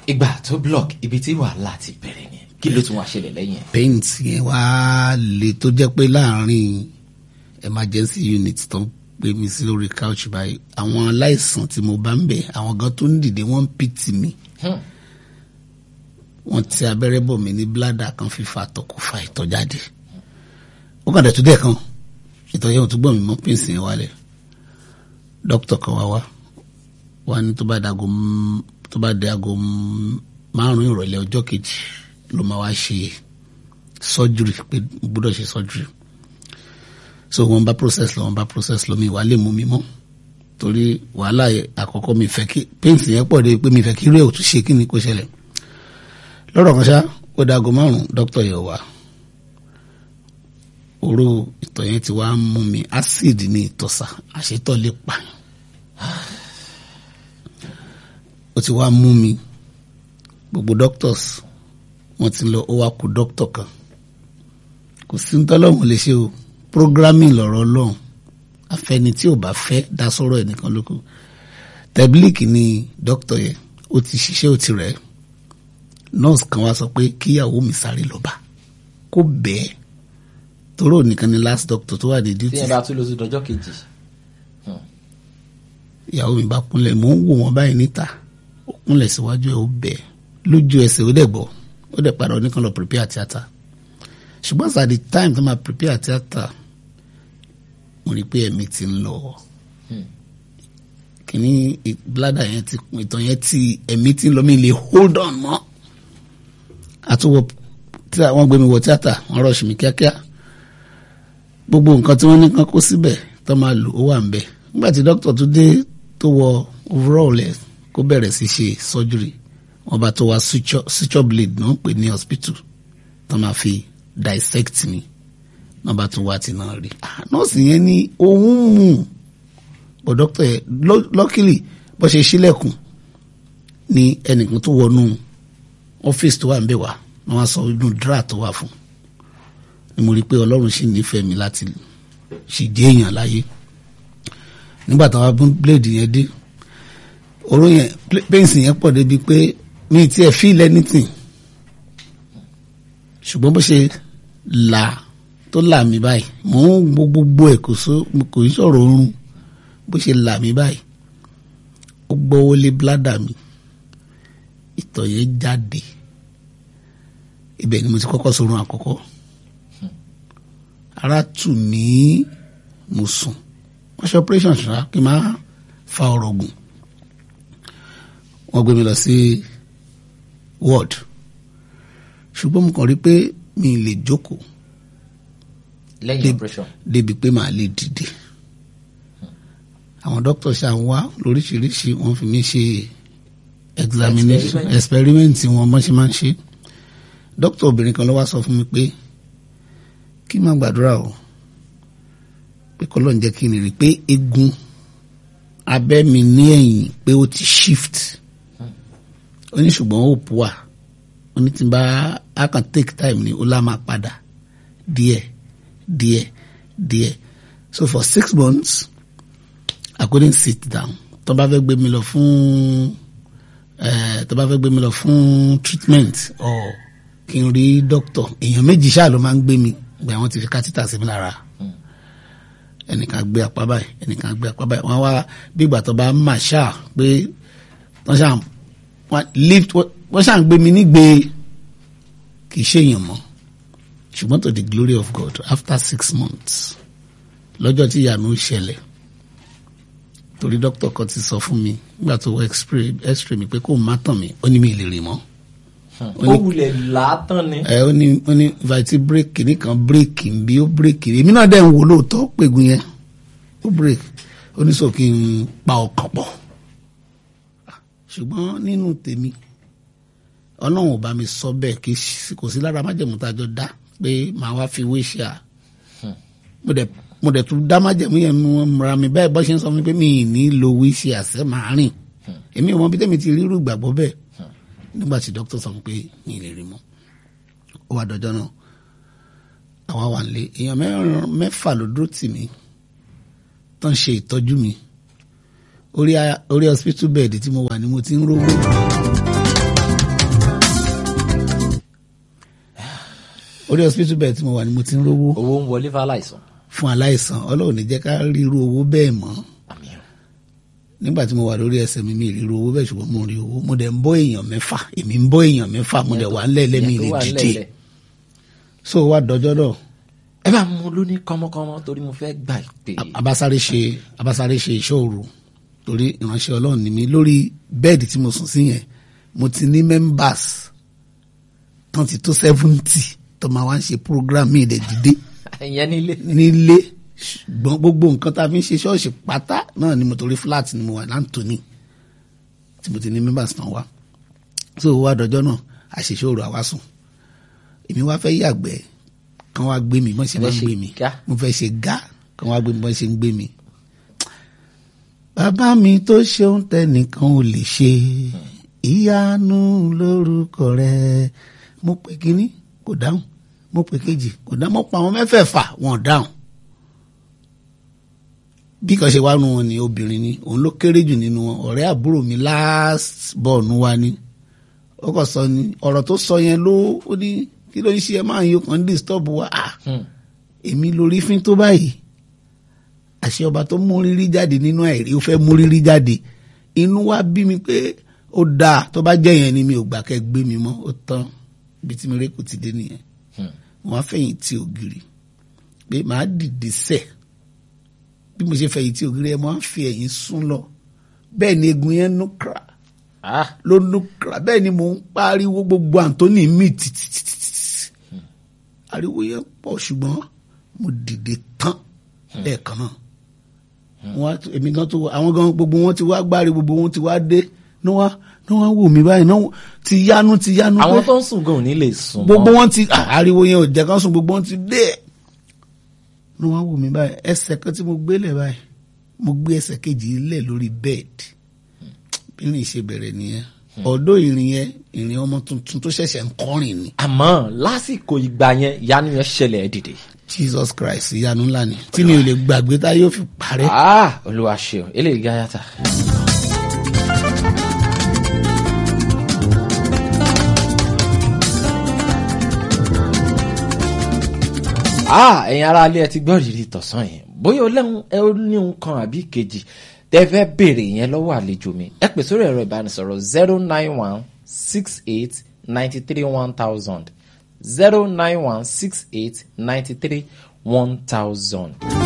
ìgbà tó block ibi tí wàhálà ti bẹ̀rẹ̀ ni kí ló tún wá ṣẹlẹ̀ lẹ́yìn ẹ̀. paint yẹn wá le tó jẹ́ pé láàárín emergency unit tó ń gbé mi sí lórí couch báyìí àwọn aláìsàn tí mo bá ń bẹ̀ àwọn gan tó ń dìde wọ́n ń pìtì mi Hmm. wọ́n ti abẹ́rẹ́ bọ̀ mí ní bladder kan fífa àtọ̀ kò fa ìtọ̀ jáde ó kàn dẹ̀ tó dẹ̀ kan ìtọ̀ yẹn ò tún gbọ̀n mi mọ́ pínsì yẹn wálẹ̀ dókítà kan wá wá wá ní tó bá dago m- tó bá di aago m- márùn-ún ìrọ̀lẹ́ ọjọ́ kejì ló máa wá ṣe surgery pé mo gbọ́dọ̀ ṣe surgery so wọ́n bá process lọ wọ́n bá process lọ mi wà lè mú mi mọ́ torí wàhálà yẹn àkọ́kọ́ mi fẹ́ kí paint yẹn pọ̀ dé pé mi fẹ́ kí rẹ̀ ò tún ṣe kí ni kó ṣẹlẹ̀ lọ́rọ̀ kan ṣá ó dago márùn-ún dókítà yẹn wá oró ìtọ̀ yẹn ti wá ń mú mi acid ní ìtọ̀sà àṣetọ̀ lè pààyàn ó ti wá mú mi gbogbo doctors wọ́n ti lọ ó wá kú doctor kan kò sí ní tọ́lọ́mù lè ṣe o programming lọ̀rọ̀ ọlọ́run afẹ́ni tí ò bá fẹ́ dá sọ́rọ̀ ẹnìkan lóko tẹ́bílíkì ni doctor yẹn ó ti ṣiṣẹ́ ó ti rẹ̀ ẹ́ nurse kan wá sọ pé kíyàwó mi sáré lọ bá kó bẹ́ẹ̀ toró nìkan ni last doctor tó wà ní tí duty ẹ bá tún lọ sí dọjọ́ kejì. ìyàwó mi bá kúnlẹ̀ mò ń wò wọ́n báyìí níta ó kúnlẹ̀ síwájú ẹ̀ ó bẹ̀ ẹ́ lójú ẹsẹ̀ ó dẹ̀ gbọ́ ó dẹ̀ padà oníkan lọ prepare theatre ṣùgbọ́n at the time tó máa prepare theatre mo rí i pé ẹ̀mí ti ń lọ kìíní ì- bladder yẹn ti ìtàn yẹn ti ẹ̀mí ti ń lọ mi lè hold on mọ́ àtúwọ̀ tí wọ́n gbé mi wọ theatre wọ́n rush mi kíákíá gbogbo nǹkan tí wọ́n ní kán kó síbẹ̀ tó máa lò ó wà ń bẹ̀ nígbà tí dókítà tó dé tó wọ overall ẹ̀ kó bẹ̀rẹ̀ sí ṣe surgery wọ́n bá tó wá suture suture blade náà ń pè ní hospital tó máa fi dissect mi wọ́n bá tó wá ti náà rí Ah, nọ́ọ̀sì yẹn ní ohun mú bọ̀ dókítà yẹn lọ- luckily bó ṣe ṣílẹ̀kùn ní ẹnìkan tó wọnú ọ́fíìsì tó wà ń bẹ̀ wá wọ́n wá sọ inú dra tó wà fún ni mo rí i pé ọlọ́run sì nífẹ̀ẹ́ mi láti sì jẹ́ èèyàn láyé nígbà táwa bún bíléèdì yẹn dé oró yẹn pẹ́ǹsì yẹn pọ̀ débi pé mi ti ẹ̀ feel anything ṣùgbọ́n bó ṣe là tó là mí báyìí mò ń wo gbogbo ẹ̀ kò só kò ń sọ̀rọ̀ oorun bó ṣe là mí báyìí ó gbọ́wọ́ lé bládà mi ìtọ̀ yẹn jáde ibẹ̀ ni mo ti kọ́kọ́ sọ̀rọ̀ àkọ́kọ́ ara tù mí mo sùn wọ́n ṣe operation ṣá kí n máa fa ọ̀rọ̀ gùn wọ́n gbé mi lọ sí ward ṣùgbọ́n mo kàn rí pé mi ì lè jókòó lẹ́yìn Dé- operation. débi pé màá lè dìde àwọn dókítà ṣáà ń wá lóríṣiríṣi wọ́n fi mí ṣe examination Experiment. experiment wọn bọ́n ṣe máa ń ṣe dókítà obìnrin kan ló wá sọ fún mi pé kí n má gbàdúrà o pé kọ́lọ́ ń jẹ́ kí n rí i pé eegun abẹ́ mi ní ẹ̀yìn pé ó ti shift ó ní ṣùgbọ́n hope wà ó ní tí n bá a kàn take time ni ó lá máa padà díẹ̀ díẹ̀ díẹ̀ so for six months I couldn't sit down tó bá fẹ́ gbé mi lọ fún eh, tó bá fẹ́ gbé mi lọ fún treatment or kí n rí doctor èèyàn méjì ṣáà ló máa ń gbé mi gbé àwọn ti fi kátítà sí mi lára ẹnìkan gbé apá báyìí ẹnìkan gbé apá báyìí wọn wá bí ìgbà tó bá ń mà ṣáà pé wọ́n ṣáà wọ́n lift wọ́n ṣáà ń gbé mi nígbè kì í ṣèyàn mọ́ ṣùgbọ́n to the glory of God after six months lọ́jọ́ tí ìyanu ṣẹlẹ̀ torí dókítà kan ti sọ fún mi nígbà tó wọ x-ray mi pé kó má tàn mí ó ní mi lè rìn mọ́ ó wulẹ̀ látàn ni. ẹ ó ní ó ní vati bírèkì nìkan bírèkì ń bí ó bírèkì èmi náà dẹ̀ ń wò lóòótọ́ pègùn yẹn ó bírèkì ó ní sọ kí n pa ọkàn pọ̀ ṣùgbọ́n nínú tèmi ọlọ́run ò bá mi sọ bẹ́ẹ̀ kì í ṣe- kò sí lára májẹ̀mú tá a jọ dá pé màá wá fi wé ṣe à mo dẹ̀ mo dẹ̀ tún dá májẹ̀mú yẹn nu ra mi bẹ́ẹ̀ bọ́ ṣe ń sọ fún mi pé mi ì ní lo wé ṣe àṣẹ màá rìn èmi ò mọ bí tẹ́mi ti rírú ìgbàgbọ́ bẹ́ẹ̀ nígbà tí dókítà sọ fún mi pé mi ì lè rí mọ́ ó wá dọjọ́ náà àwa wà nílé èèyàn mẹ́rin mẹ́fà ló dúró tì mí tó ń ṣe ìtọ́jú mi orí a- orí hospital bed tí mo wà ni mo ti ń rówó orí hospital bed tí mo wà ni mo ti ń rówó owó ń wọlé fáláìsàn fún aláìsàn ọlọ́run ní jẹ́ ká ríru owó bẹ́ẹ̀ mọ́ àmì ọ̀ nígbà tí mo wà lórí ẹsẹ̀ mi mi ì ríru owó bẹ́ẹ̀ ṣùgbọ́n mo rí owó mo dẹ̀ ń bọ́ èèyàn mẹ́fà èmi ń bọ́ èèyàn mẹ́fà mo dẹ̀ wà ńlẹ̀ lẹ́mí ìyẹn lè tó wà dìde ńlẹ̀ lẹ̀. so wá dọjọ́ náà ẹ bá mú un lóní kọ́mọ́kọ́mọ́ torí mo fẹ́ gbà pé abasáré ṣe abasáré ṣe ìṣòro torí ìránṣẹ́ ọlọ́run ni mi lórí bẹ́ẹ̀dì tí mo sùn sí yẹn mo ti ní members tán ti tó seventy tó máa wá ń ṣe program mi ìdẹ̀ dìde ìyẹn nílé nílé ṣùgbọ́n gbogbo nǹkan tá a fi ń ṣe ṣọ́ọ̀ṣì pátá náà ni mo torí flat ni mo wà láǹtóní tí mo ti ní members tán wá so wá dọjọ́ náà àṣìṣòro àwa sùn èmi wá fẹ́ yàgbẹ́ kán wá gbé mi bọ́n ṣe máa ń Fẹ́ ṣe gbé mi gá. mo fẹ́ ṣe gá kán wá gbé mi bọ́n ṣe ń gbé mi. bàbá mi tó ṣeun tẹnìkan ò lè ṣe ìyanu lórúkọ rẹ mo pè kínní kò dáhùn mo pè kejì kò dáhùn mo pa àwọn mẹ́fẹ̀ẹ̀fà wọn ò dáhùn bí kan ṣe wá nu wọn ni obìnrin ni òun ló kéré jù nínú wọn ọ̀rẹ́ àbúrò mi last born wa ni ó kàn sọ ni ọ̀rọ̀ tó sọ yẹn ló ó ní kí ló ń ṣe ẹ máa ń yọ kàn ń disturb wa ah Hmm. èmi lórí fín tó báyìí àṣẹ ọba tó mú rírí jáde nínú àìrí ó fẹ́ mú rírí jáde inú wa bí mi pé ó dáa tó bá jẹ́ yẹn ni mi ò gbà kẹ́ gbé mi mọ́ ó tán ibi tí mi rẹ́ kò ti dé nìyẹn Hmm. wọ́n á fẹ̀yìn tí ògiri pé màá dìde sẹ̀ bí mo ṣe fẹ̀yìn tí ògiri ẹ̀ mo á fi ẹ̀yìn sún lọ bẹ́ẹ̀ ni egun yẹn nú kra ah ló nú kra bẹ́ẹ̀ ni mò ń pariwo gbogbo Anthony mi títítítí ariwo yẹn pọ̀ ṣùgbọ́n mo dìde tán lẹ́ẹ̀kan náà wọ́n á- èmi gan tó wá- àwọn gan gbogbo wọn ti wá gbáre gbogbo wọn ti wá dé ní wọ́n ní wọ́n wò mí báyìí náà ti yánu ti yánu àwọn pé- tó ń sùn gan ò ní lè sùn gbogbo mọ́. wọn ti ah, ariwo yẹn ò jẹ́ kán sùn gbogbo wọn ti dé ní wọ́n wò mí báyìí ẹsẹ̀ kan tí mo gbé lẹ̀ báyìí mo gbé ẹsẹ̀ kejì lẹ̀ lórí bẹ́ẹ̀dì bí ìrìn ṣe bẹ̀rẹ̀ nìyẹn ọ̀dọ́ ìrìn yẹn ìrìn ọmọ tuntun tó ṣẹ̀ṣẹ̀ ń kọrin ni àmọ́ lásìkò ìgbà yẹn ìyanu yẹn ṣẹlẹ̀ ẹ̀ dìde. Jesus Christ ìyanu ńlá ni tí mi ò lè gbàgbé tá yóò fi parẹ́. ah olúwa ṣeun eléyìí gáyàtà. ah ẹ̀yin ará ilé ẹ ti gbọ́ ìrírí tọ̀sán yẹn bóyá ọlẹ́hun ẹ ó ní ohun kan àbí kejì tẹ́ fẹ́ béèrè yẹn lọ́wọ́ àlejò mi ẹ pè sórí ẹ̀rọ ìbánisọ̀rọ̀ zero nine one six eight ninety three one thousand zero nine one six eight ninety three one thousand.